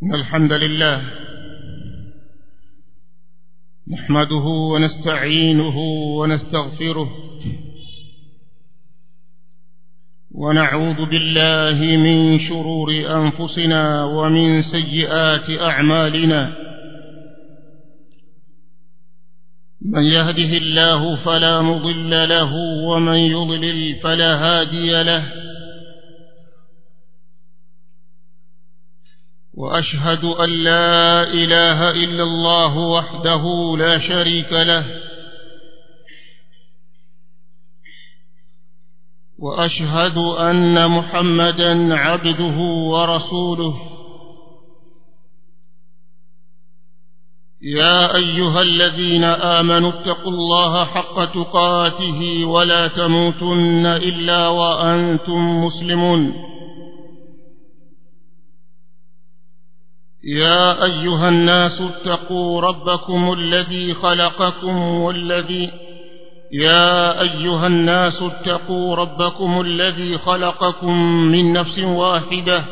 إن الحمد لله نحمده ونستعينه ونستغفره ونعوذ بالله من شرور أنفسنا ومن سيئات أعمالنا من يهده الله فلا مضل له ومن يضلل فلا هادي له واشهد ان لا اله الا الله وحده لا شريك له واشهد ان محمدا عبده ورسوله يا ايها الذين امنوا اتقوا الله حق تقاته ولا تموتن الا وانتم مسلمون يا ايها الناس اتقوا ربكم الذي خلقكم والذي يا ايها الناس اتقوا ربكم الذي خلقكم من نفس واحده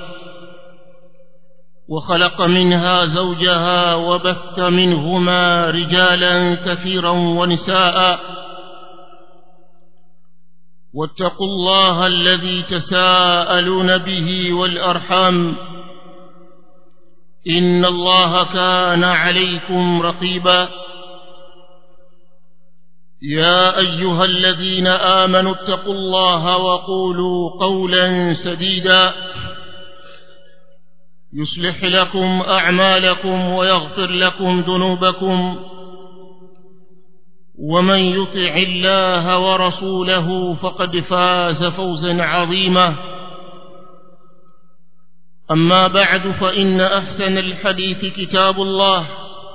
وخلق منها زوجها وبث منهما رجالا كثيرا ونساء واتقوا الله الذي تساءلون به والارحام ان الله كان عليكم رقيبا يا ايها الذين امنوا اتقوا الله وقولوا قولا سديدا يصلح لكم اعمالكم ويغفر لكم ذنوبكم ومن يطع الله ورسوله فقد فاز فوزا عظيما اما بعد فان احسن الحديث كتاب الله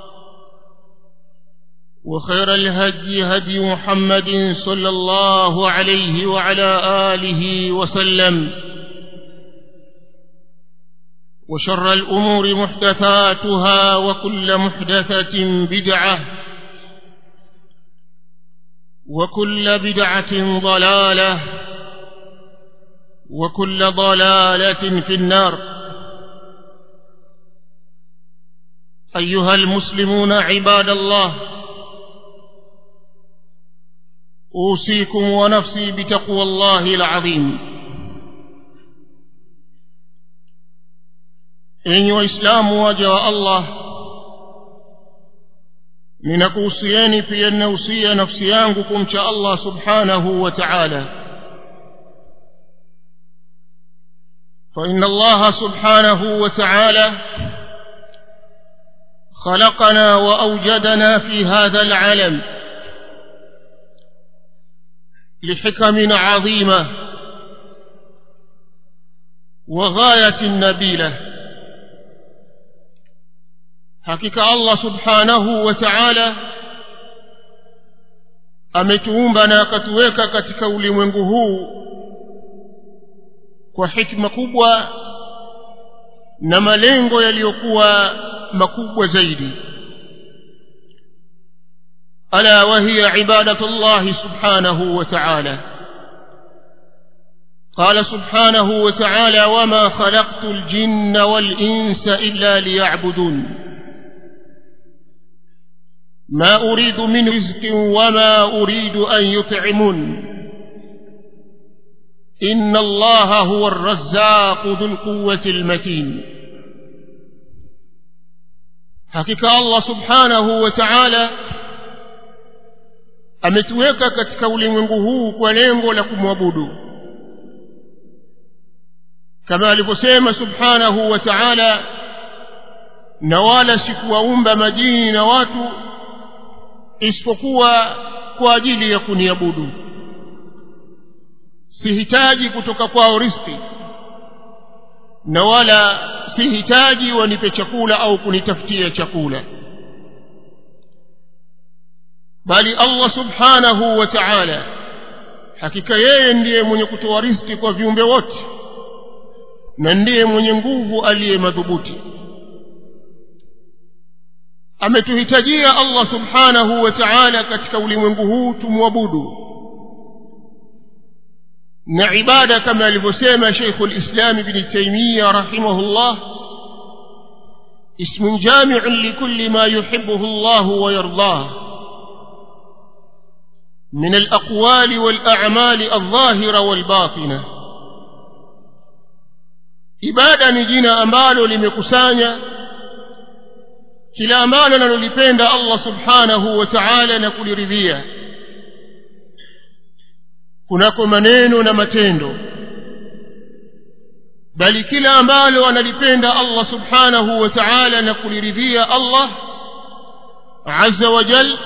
وخير الهدي هدي محمد صلى الله عليه وعلى اله وسلم وشر الامور محدثاتها وكل محدثه بدعه وكل بدعه ضلاله وكل ضلاله في النار ايها المسلمون عباد الله اوصيكم ونفسي بتقوى الله العظيم enyi waislamu waja wa allah ninakuhusieni pia ninahusia nafsi yangu kumcha allah subhanahu wa taala فان الله سبحانه وتعالى خلقنا واوجدنا في هذا العالم لحكم عظيمه وغايه نبيله hakika allah subhanahu wa taala ametuumba na akatuweka katika ulimwengu huu kwa hikma kubwa na malengo yaliyokuwa makubwa zaidi ala wahiya ibadatu llahi subhanahu wa taala قال سبحانه وتعالى وما خلقت الجن والانس الا ليعبدون ما أريد من رزق وما أريد أن يطعمون إن الله هو الرزاق ذو القوة المتين حقيقة الله سبحانه وتعالى ametuweka katika ulimwengu huu kwa lengo la kumwabudu kama alivyosema subhanahu wa taala na wala sikuwaumba majini na watu isipokuwa kwa ajili ya kuniabudu sihitaji kutoka kwao riski na wala sihitaji wanipe chakula au kunitafutia chakula bali allah subhanahu wa taala hakika yeye ndiye mwenye kutoa riski kwa viumbe wote na ndiye mwenye nguvu aliye madhubuti ametuhitajia allah subhanahu wa taala katika ulimwengu huu tumwabudu na ibada kama alivyosema sheikhu lislami bni taimiya rahimahullah اسم جامع لكل ما يحبه الله ويرضاه من الأقوال والأعمال الظاهرة والباطنة ibada ni jina ambalo limekusanya kila ambalo analolipenda allah subhanahu wa taala na kuliridhia kunako maneno na matendo bali kila ambalo analipenda allah subhanahu wa taala na kuliridhia allah azza wa jal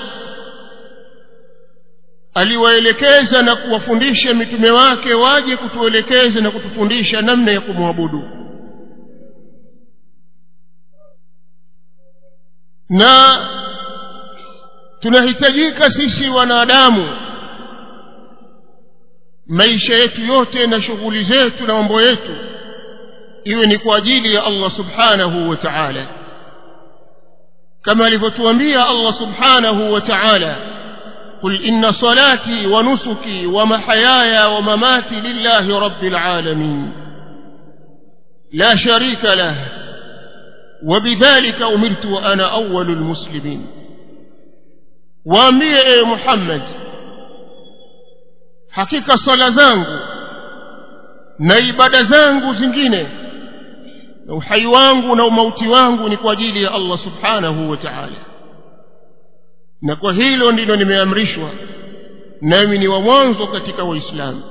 aliwaelekeza na kuwafundisha mitume wake waje kutuelekeza na kutufundisha namna ya kumwabudu na tunahitajika sisi wanadamu maisha yetu yote na shughuli zetu na mambo yetu iwe ni kwa ajili ya allah subhanahu wa taala kama alivyotuambia allah subhanahu wa taala قل إن صلاتي ونسكي ومحياي ومماتي لله رب العالمين لا شريك له وبذلك أمرت وأنا أول المسلمين waambie ewe muhammad hakika swala zangu na ibada zangu zingine na uhai wangu na umauti wangu ni kwa ajili ya allah subhanahu wa taala na kwa hilo ndilo nimeamrishwa nami ni wa mwanzo katika waislamu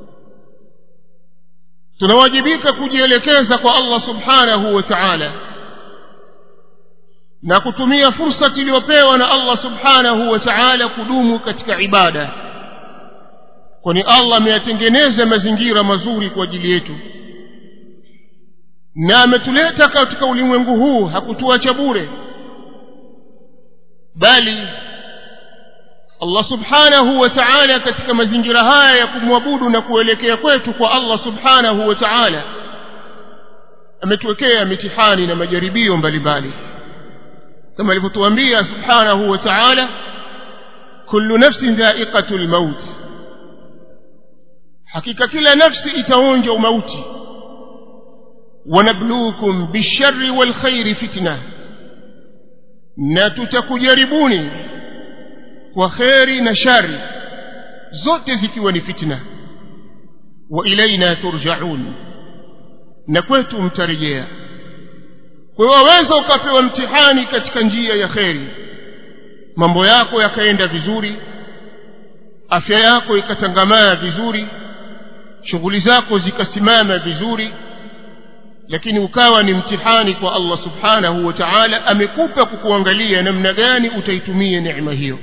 tunawajibika kujielekeza kwa allah subhanahu wa taala na kutumia fursa tuliyopewa na allah subhanahu wa taala kudumu katika ibada kwani allah ameyatengeneza mazingira mazuri kwa ajili yetu na ametuleta katika ulimwengu huu hakutuacha bure bali allah subhanahu wa taala katika mazingira haya ya kumwabudu na kuelekea kwetu kwa allah subhanahu wa taala ametuwekea mitihani na majaribio mbalimbali kama alivyotuambia subhanahu wa taala kullu nafsin dhaiqatu lmaut hakika kila nafsi itaonja umauti wanabluukum bilshari walkhairi fitna na tutakujaribuni kwa kheri na shari zote zikiwa ni fitna wa ilaina turjaun na kwetu mtarejea kwa hiyo waweza ukapewa mtihani katika njia ya kheri mambo yako yakaenda vizuri afya yako ikatangamaa vizuri shughuli zako zikasimama vizuri lakini ukawa ni mtihani kwa allah subhanahu wa taala amekupa kukuangalia namna gani utaitumia neema hiyo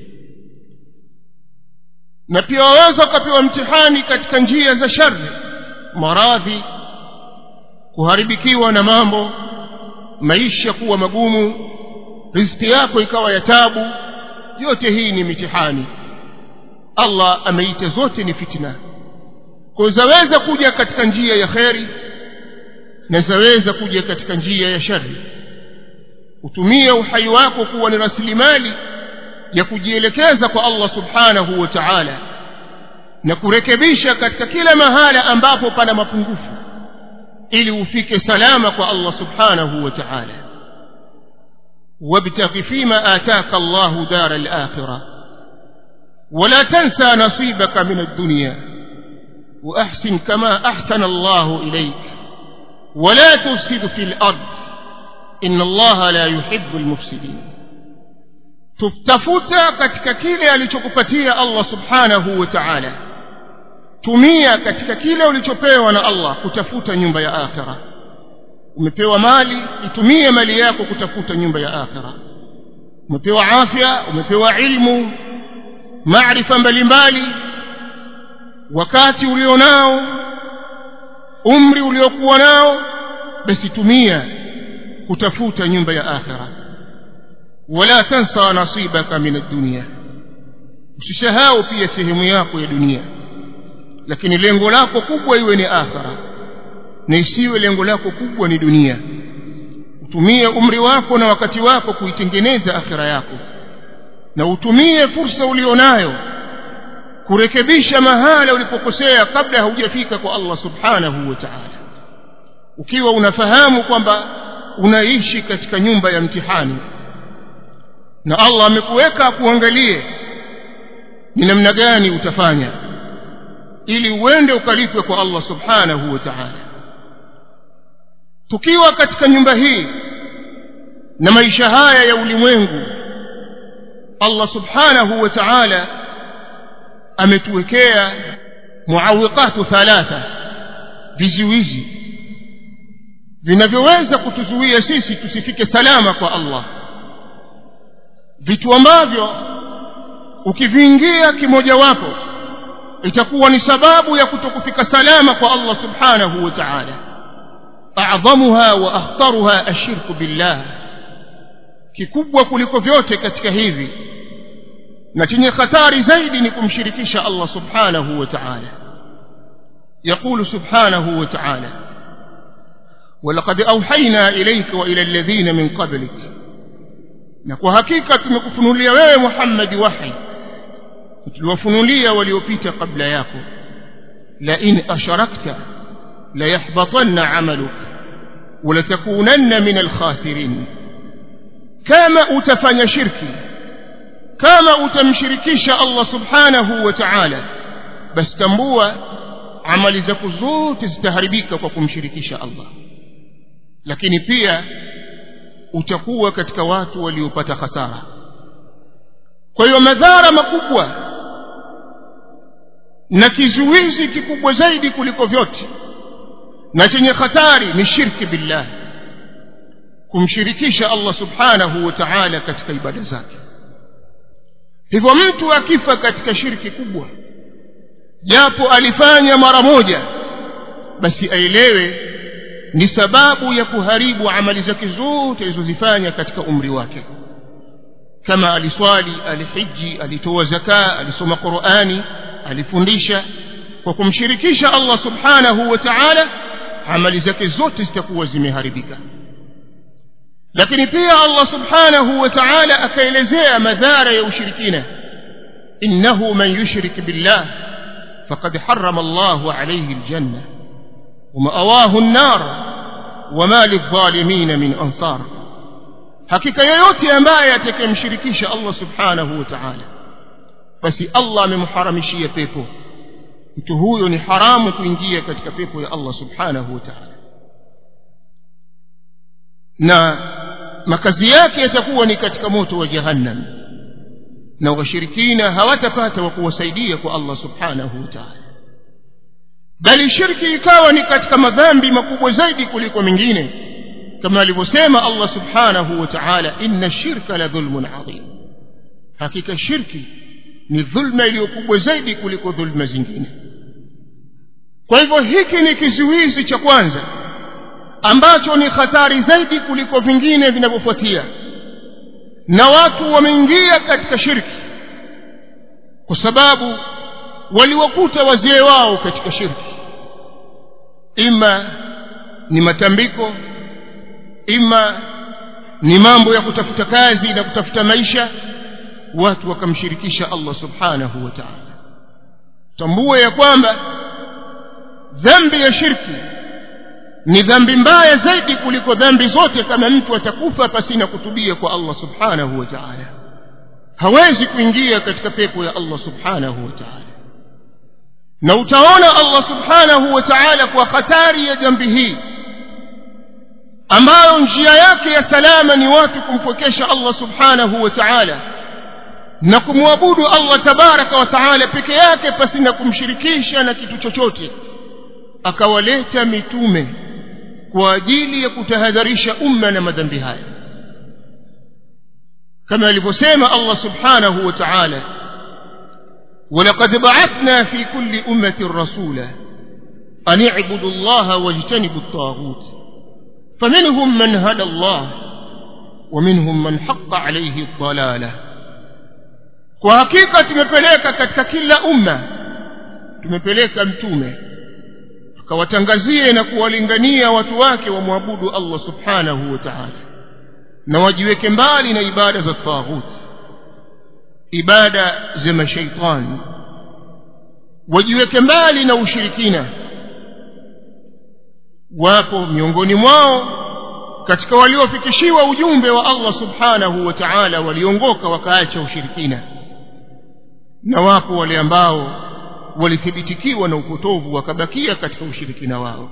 na pia waweza ukapewa mtihani katika njia za shari maradhi kuharibikiwa na mambo maisha kuwa magumu riziki yako ikawa ya tabu yote hii ni mitihani allah ameita zote ni fitna kwa zaweza kuja katika njia ya kheri na zaweza kuja katika njia ya shari utumie uhai wako kuwa ni rasilimali ya kujielekeza kwa allah subhanahu wa taala na kurekebisha katika kila mahala ambapo pana mapungufu ili ufike salama kwa allah subhanahu wa taala wabtaghi fima ataka allahu dara lakhira ولا تنسى نصيبك من الدنيا وأحسن كما أحسن الله إليك ولا تفسد في الأرض إن الله لا يحب المفسدين tutafuta katika kile alichokupatia allah subhanahu wa taala tumia katika kile ulichopewa na allah kutafuta nyumba ya akhira umepewa mali itumie mali yako kutafuta nyumba ya akhira umepewa afya umepewa ilmu maarifa mbalimbali wakati ulionao umri uliokuwa nao basi tumia kutafuta nyumba ya akhira wala tansa nasibaka min addunia usisahau pia sehemu yako ya dunia lakini lengo lako kubwa iwe ni akhira na isiwe lengo lako kubwa ni dunia utumie umri wako na wakati wako kuitengeneza akhira yako na utumie fursa ulionayo kurekebisha mahala ulipokosea kabla haujafika kwa allah subhanahu wa taala ukiwa unafahamu kwamba unaishi katika nyumba ya mtihani na allah amekuweka akuangalie ni namna gani utafanya ili uende ukalipwe kwa allah subhanahu wa taala tukiwa katika nyumba hii na maisha haya ya ulimwengu allah subhanahu wa taala ametuwekea muawiqatu thalatha vizuizi vinavyoweza kutuzuia sisi tusifike salama kwa allah vitu ambavyo ukiviingia kimojawapo itakuwa ni sababu ya kutokufika salama kwa allah subhanahu wa taala adhamuha wa akhtaruha ashirku billah kikubwa kuliko vyote katika hivi na chenye hatari zaidi ni kumshirikisha allah subhanahu wa taala يقول سبحانه وتعالى ولقد أوحينا إليك وإلى الذين من قبلك نكو حقيقة تمكفنوليا wewe محمد وحي tuliwafunulia waliopita kabla yako lain asharakta layahbatanna amaluk walatakunanna min alkhasirin kama utafanya shirki kama utamshirikisha allah subhanahu wa taala basi tambua amali zako zote zitaharibika kwa kumshirikisha allah lakini pia utakuwa katika watu waliopata hasara kwa hiyo madhara makubwa na kizuizi kikubwa zaidi kuliko vyote na chenye hatari ni shirki billah kumshirikisha allah subhanahu wa taala katika ibada zake hivyo mtu akifa katika shirki kubwa japo alifanya mara moja basi aelewe ni sababu ya kuharibu amali zake zote alizozifanya katika umri wake kama aliswali alihiji alitoa zakaa alisoma qurani alifundisha kwa kumshirikisha allah subhanahu wa taala amali zake zote zitakuwa zimeharibika lakini pia allah subhanahu wa taala akaelezea madhara ya ushirikina innahu man yushrik billah faqad harama allahu alayhi aljanna ومأواه النار وما للظالمين من أنصار hakika yoyote ambaye atakayemshirikisha allah subhanahu wa taala basi allah amemharamishia pepo mtu huyo ni haramu kuingia katika pepo ya allah subhanahu wa taala na makazi yake yatakuwa ni katika moto wa jahannam na washirikina hawatapata wa kuwasaidia kwa allah subhanahu wa taala bali shirki ikawa ni katika madhambi makubwa zaidi kuliko mengine kama alivyosema allah subhanahu wa taala inna shirka la dhulmun adhim hakika shirki ni dhulma iliyokubwa zaidi kuliko dhulma zingine kwa hivyo hiki ni kizuizi cha kwanza ambacho ni hatari zaidi kuliko vingine vinavyofuatia na watu wameingia katika shirki kwa sababu waliwakuta wazee wao katika shirki ima ni matambiko ima ni mambo ya kutafuta kazi na kutafuta maisha watu wakamshirikisha allah subhanahu wa taala tambue ya kwamba dhambi ya shirki ni dhambi mbaya zaidi kuliko dhambi zote kama mtu atakufa pasina kutubia kwa allah subhanahu wa taala hawezi kuingia katika pepo ya allah subhanahu wa taala na utaona allah subhanahu wa taala kwa hatari ya dhambi hii ambayo njia yake ya salama ni watu kumpwekesha allah subhanahu wa taala na kumwabudu allah tabaraka wa taala peke yake pasina kumshirikisha na kitu chochote akawaleta mitume kwa ajili ya kutahadharisha umma na madhambi haya kama alivyosema allah subhanahu wa taala ولقد بعثنا في كل أمة رسولا أن اعبدوا الله واجتنبوا الطاغوت فمنهم من هدى الله ومنهم من حق عليه الضلالة kwa hakika tumepeleka katika kila umma tumepeleka mtume akawatangazie na kuwalingania watu wake wamwabudu allah subhanahu wa taala na wajiweke mbali na ibada za taghuti ibada za mashaitani wajiweke mbali na ushirikina wapo miongoni mwao katika waliofikishiwa ujumbe wa allah subhanahu wa taala waliongoka wakaacha ushirikina na wapo wale ambao walithibitikiwa na upotovu wakabakia katika ushirikina wao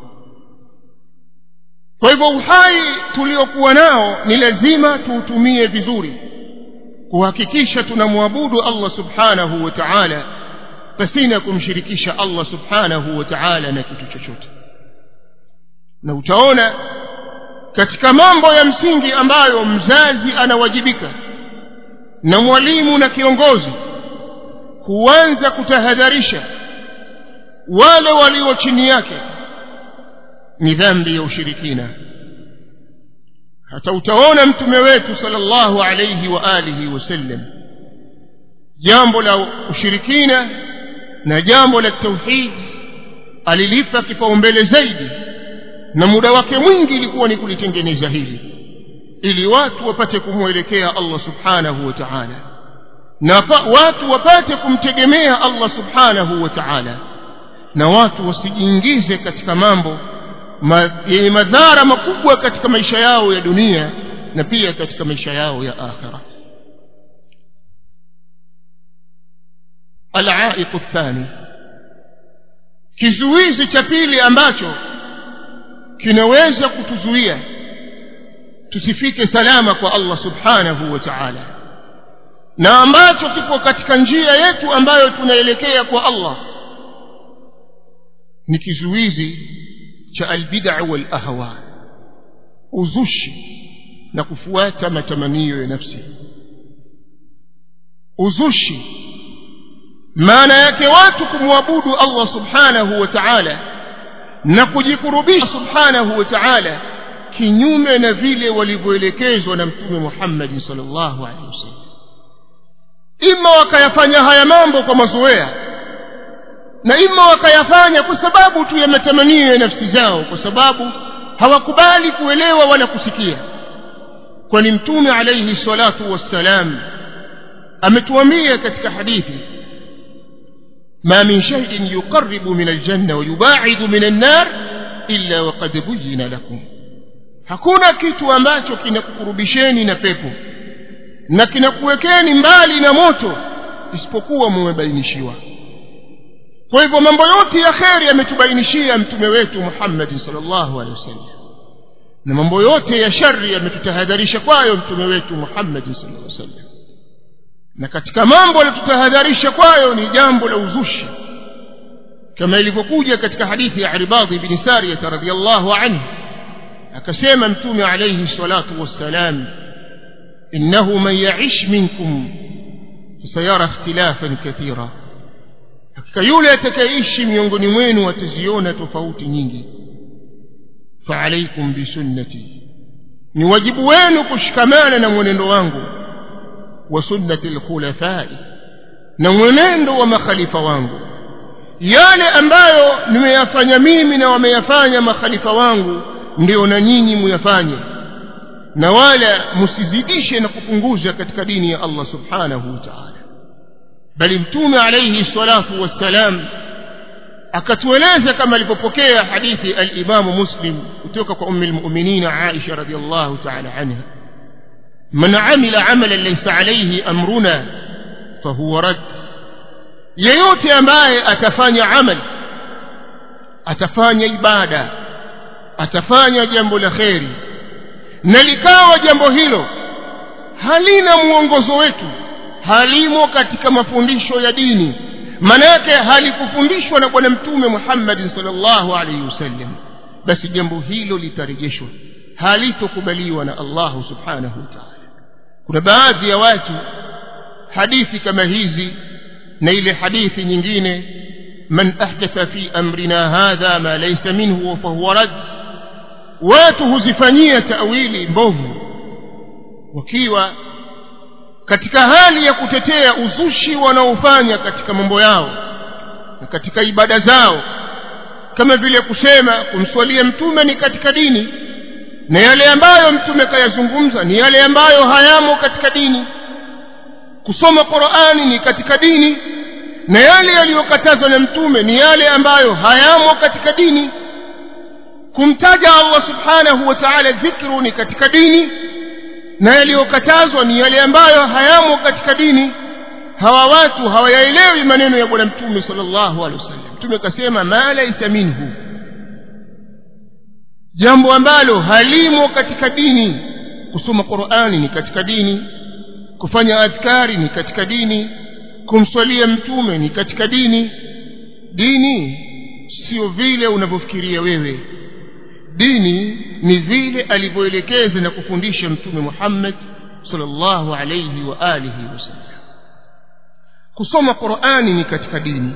kwa hivyo uhai tuliokuwa nao ni lazima tuutumie vizuri kuhakikisha tunamwabudu allah subhanahu wa taala pasina kumshirikisha allah subhanahu wa taala na kitu chochote na utaona katika mambo ya msingi ambayo mzazi anawajibika na mwalimu na kiongozi huanza kutahadharisha wale walio chini yake ni dhambi ya ushirikina hata utaona mtume wetu sallallahu alayhi wa alihi wasallam jambo la ushirikina na jambo la tauhid alilipa kipaumbele zaidi na muda wake mwingi ilikuwa ni kulitengeneza hili ili watu wapate kumwelekea allah subhanahu wa taala na watu wapate kumtegemea allah subhanahu wa taala na watu wasijiingize katika mambo yenye ma, madhara makubwa katika maisha yao ya dunia na pia katika maisha yao ya akhira alaiqu thani kizuizi cha pili ambacho kinaweza kutuzuia tusifike salama kwa allah subhanahu wa taala na ambacho kipo katika njia yetu ambayo tunaelekea kwa allah ni kizuizi cha albid'a wal ahwa uzushi na kufuata matamanio ya nafsi uzushi maana yake watu kumwabudu allah subhanahu wa ta'ala na kujikurubisha subhanahu wa ta'ala kinyume na vile walivyoelekezwa na mtume Muhammad sallallahu alaihi wasallam ima wakayafanya haya mambo kwa mazoea na ima wakayafanya kwa sababu tu ya matamanio ya nafsi zao kwa sababu hawakubali kuelewa wala kusikia kwani mtume alaihi salatu wassalam ametuambia katika hadithi ما من شيء يقرب من الجنة ويباعد من النار إلا وقد بين لكم hakuna kitu ambacho kinakukurubisheni na pepo na kinakuwekeni mbali na moto isipokuwa mumebainishiwa kwa hivyo mambo yote ya kheri yametubainishia mtume wetu muhammadi salllahu alehi wasallam na mambo yote ya shari yametutahadharisha kwayo mtume wetu muhammadi sallallahu alaihi wasallam na katika mambo aliyotutahadharisha kwayo ni jambo la uzushi kama ilivyokuja katika hadithi ya Irbadhi bin Sariyah radhiyallahu anhu akasema mtume alayhi salatu wassalam innahu man ya'ish minkum fasayara ikhtilafan kathira hakika yule atakayeishi miongoni mwenu ataziona tofauti nyingi faalaikum bisunnati ni wajibu wenu kushikamana na mwenendo wangu wa sunnati lkhulafai na mwenendo wa makhalifa wangu yale ambayo nimeyafanya mimi na wameyafanya makhalifa wangu ndio na nyinyi muyafanye na wala msizidishe na kupunguza katika dini ya allah subhanahu wa taala bali mtume alaihi salatu wassalam akatueleza kama alivyopokea hadithi alimamu muslim kutoka kwa ummi lmuminina aisha radiallahu taala anha man amila amalan laysa alayhi amruna fahuwa rad yeyote ambaye atafanya amal atafanya ibada atafanya jambo la kheri na likawa jambo hilo halina mwongozo wetu halimo katika mafundisho ya dini manake halikufundishwa na bwana mtume muhammadin salllahu alaihi wasallam basi jambo hilo litarejeshwa halitokubaliwa na allahu subhanahu wa taala kuna baadhi ya watu hadithi kama hizi na ile hadithi nyingine man ahdatha fi amrina hadha ma laysa minhu fahuwa rad watu huzifanyia tawili mbovu wakiwa katika hali ya kutetea uzushi wanaofanya katika mambo yao na katika ibada zao kama vile kusema kumswalia mtume ni katika dini na yale ambayo mtume kayazungumza ni yale ambayo hayamo katika dini kusoma qurani ni katika dini na yale yaliyokatazwa na mtume ni yale ambayo hayamo katika dini kumtaja allah subhanahu wa taala dhikru ni katika dini na yaliyokatazwa ni yale ambayo hayamo katika dini hawa watu hawayaelewi maneno ya bwana mtume sala llahu alehi wasallam mtume akasema ma laisa minhu jambo ambalo halimo katika dini kusoma qurani ni katika dini kufanya adhkari ni katika dini kumswalia mtume ni katika dini dini sio vile unavyofikiria wewe dini ni vile alivyoelekeza na kufundisha mtume muhammad salllahu alaihi wa alihi wasallam kusoma qurani ni katika dini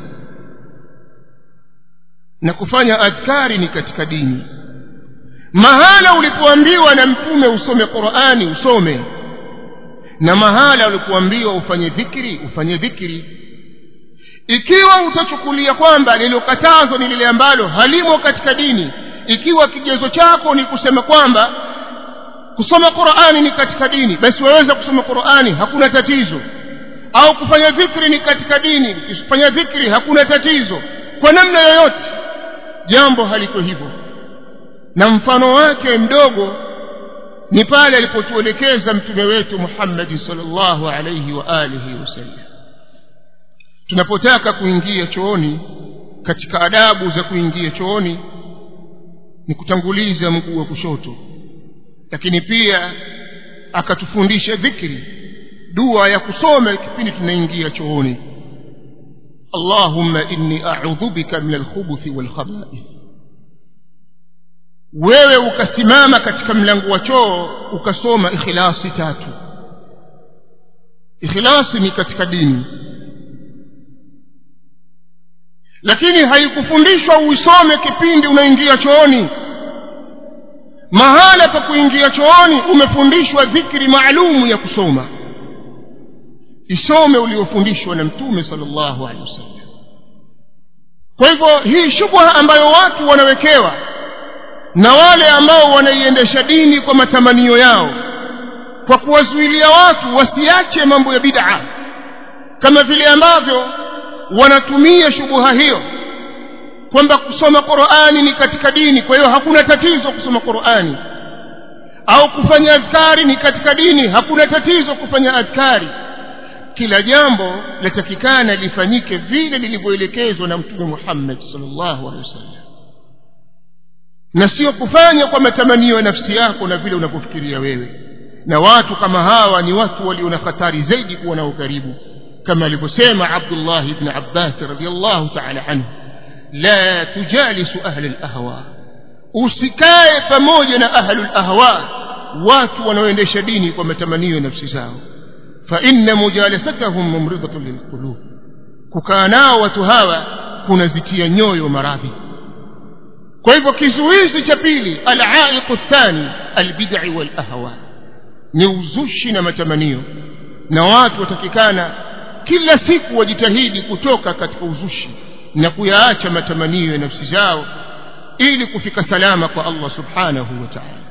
na kufanya adhkari ni katika dini mahala ulipoambiwa na mtume usome qurani usome na mahala ulipoambiwa ufanye dhikri ufanye dhikri ikiwa utachukulia kwamba lililokatazwa ni lile ambalo halimo katika dini ikiwa kigezo chako ni kusema kwamba kusoma qurani ni katika dini basi waweza kusoma qurani hakuna tatizo au kufanya dhikri ni katika dini ukifanya dhikri hakuna tatizo kwa namna yoyote jambo haliko hivyo na mfano wake mdogo ni pale alipotuelekeza mtume wetu muhammadi salllahu alaihi wa alihi wasallam tunapotaka kuingia chooni katika adabu za kuingia chooni ni kutanguliza mguu wa kushoto lakini pia akatufundisha dhikri dua ya kusoma kipindi tunaingia chooni allahumma inni audhu bika min alkhubuthi walkhabaith wewe ukasimama katika mlango wa choo ukasoma ikhilasi tatu ikhilasi ni katika dini lakini haikufundishwa uisome kipindi unaingia chooni mahala pa kuingia chooni umefundishwa dhikri maalumu ya kusoma isome uliofundishwa na mtume sala llahu alehi wasallam kwa hivyo hii shubha ambayo watu wanawekewa na wale ambao wanaiendesha dini kwa matamanio yao kwa kuwazuilia watu wasiache mambo ya bid'a kama vile ambavyo wanatumia shubuha hiyo kwamba kusoma qurani ni katika dini kwa hiyo hakuna tatizo kusoma qurani au kufanya adhkari ni katika dini hakuna tatizo kufanya adhkari kila jambo latakikana lifanyike vile lilivyoelekezwa na mtume muhammad salllahu alehi wasallam na sio kufanya kwa matamanio ya nafsi yako na vile unavyofikiria wewe na watu kama hawa ni watu walio na hatari zaidi kuwa nao karibu kama alivyosema abdullah ibn abbas radiallahu taala anhu la tujalisu ahla lahwa usikae pamoja na ahlu lahwa watu wanaoendesha dini kwa matamanio ya nafsi zao faina mujalasatahum mumridatun lilqulub kukaa nao watu hawa kunazitia nyoyo maradhi kwa hivyo kizuizi cha pili alaiqu thani albidai walahwa ni uzushi na matamanio na watu watakikana kila siku wajitahidi kutoka katika uzushi na kuyaacha matamanio ya nafsi zao ili kufika salama kwa allah subhanahu wa taala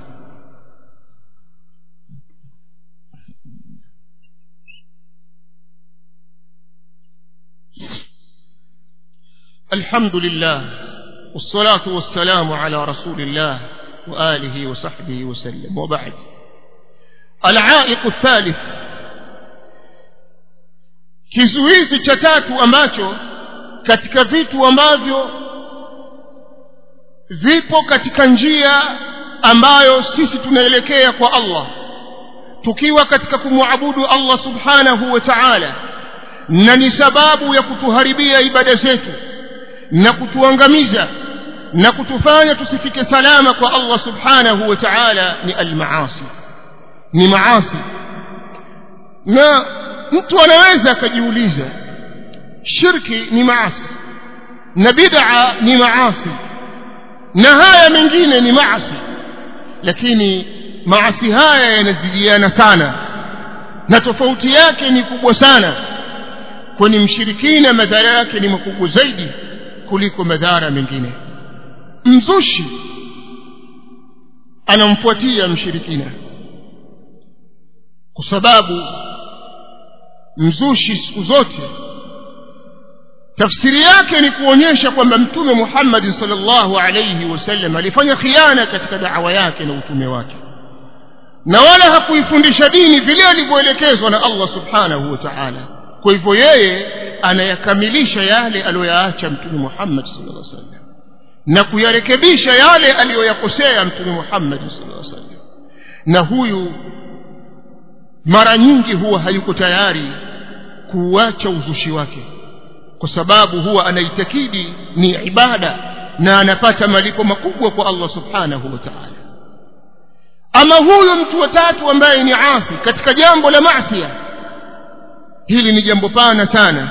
الحمد لله والصلاة والسلام على رسول الله وآله وصحبه وسلم وبعد العائق الثالث kizuizi cha tatu ambacho katika vitu ambavyo vipo katika njia ambayo sisi tunaelekea kwa allah tukiwa katika kumwabudu allah subhanahu wa taala na ni sababu ya kutuharibia ibada zetu na kutuangamiza na kutufanya tusifike salama kwa allah subhanahu wa taala ni almaasi ni maasi na mtu anaweza akajiuliza shirki ni maasi na bid'a ni maasi na haya mengine ni maasi lakini maasi haya yanazidiana sana na tofauti yake ni kubwa sana kwani mshirikina madhara yake ni makubwa zaidi kuliko madhara mengine mzushi anamfuatia mshirikina kwa sababu mzushi siku zote tafsiri yake ni kuonyesha kwamba mtume muhammadin salllahu alaihi wasallam alifanya khiana katika dawa yake na utume wake na wala hakuifundisha dini vile alivyoelekezwa na allah subhanahu wa taala kwa hivyo yeye anayakamilisha yale aliyoyaacha mtume muhammad sallallahu alaihi wasallam na kuyarekebisha yale aliyoyakosea mtume muhammad sallallahu alaihi wasallam na huyu mara nyingi huwa hayuko tayari kuuacha uzushi wake kwa sababu huwa anaitakidi ni ibada na anapata malipo makubwa kwa allah subhanahu wa taala ama huyu mtu wa tatu ambaye ni asi katika jambo la masia hili ni jambo pana sana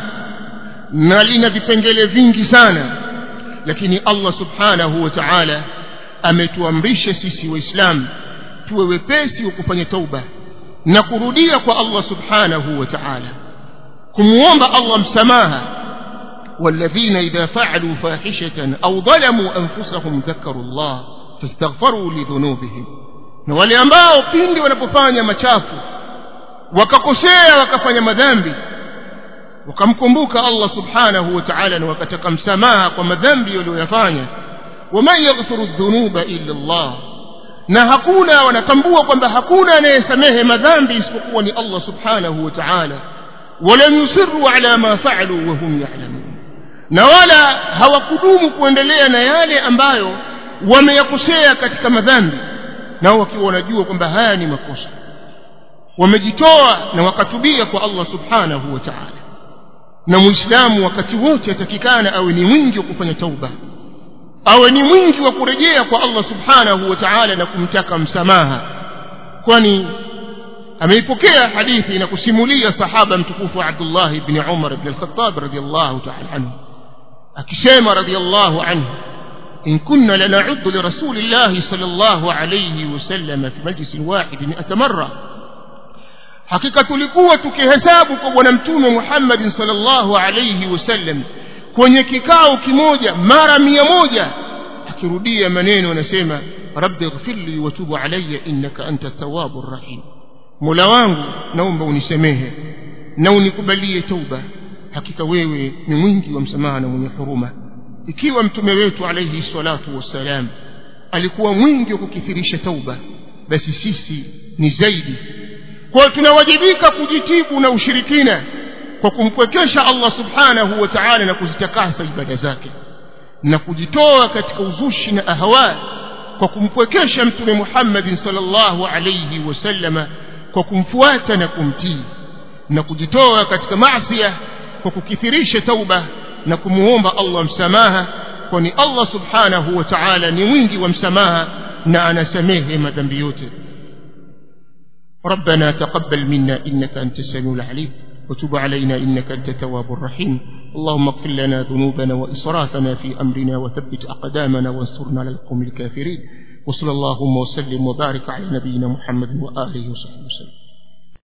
na lina vipengele vingi sana lakini allah subhanahu wa taala ametuamrisha sisi waislamu tuwe wepesi wa kufanya tauba na kurudia kwa allah subhanahu wa taala kumwomba allah msamaha والذين إذا فعلوا فاحشة أو ظلموا أنفسهم ذكروا الله فاستغفروا لذنوبهم na wale ambao pindi wanapofanya machafu wakakosea wakafanya madhambi wakamkumbuka allah subhanahu wa taala na wakataka msamaha kwa madhambi walioyafanya waman yaghfiru dhunuba illa llah na hakuna wanatambua kwamba hakuna anayesamehe madhambi isipokuwa ni allah subhanahu wa taala walam yusiru ala ma faalu wahum yalamun na wala hawakudumu kuendelea na yale ambayo wameyakosea katika madhambi nao wakiwa wanajua kwamba haya ni makosa wamejitoa na wakatubia kwa allah subhanahu wa taala na muislamu wakati wote atakikana awe ni mwingi wa kufanya tauba awe ni mwingi wa kurejea kwa allah subhanahu wa taala na kumtaka msamaha kwani ameipokea hadithi na kusimulia sahaba mtukufu abdullah bni umar bni alkhatab radiallahu taala anhu akisema radiallahu anhu إن كنا لنعد لرسول الله صلى الله عليه وسلم في مجلس واحد مئة مرة hakika tulikuwa tukihesabu kwa bwana mtume muhammadin salllahu alaihi wasallam kwenye kikao kimoja mara mia moja akirudia maneno anasema rabbi ighfirli watubu alaya innaka anta tawabu rrahim mola wangu naomba unisemehe na unikubalie tauba hakika wewe ni mwingi wa msamaha na mwenye huruma ikiwa mtume wetu alaihi salatu wassalam alikuwa mwingi wa kukithirisha tauba basi sisi ni zaidi kwayo tunawajibika kujitibu na ushirikina kwa kumpwekesha allah subhanahu wa taala na kuzitakasa ibada zake na kujitoa katika uzushi na ahwa kwa kumpwekesha mtume muhammadin salllahu alaihi wasallama kwa kumfuata na kumtii na kujitoa katika masia kwa kukithirisha tauba na kumuomba allah msamaha kwani allah subhanahu wa taala ni mwingi wa msamaha na anasamehe madhambi yote ربنا تقبل منا إنك أنت السميع العليم وتب علينا إنك أنت التواب الرحيم اللهم اغفر لنا ذنوبنا وإسرافنا في أمرنا وثبت أقدامنا وانصرنا على القوم الكافرين وصلى اللهم وسلم وبارك على نبينا محمد وآله وصحبه وسلم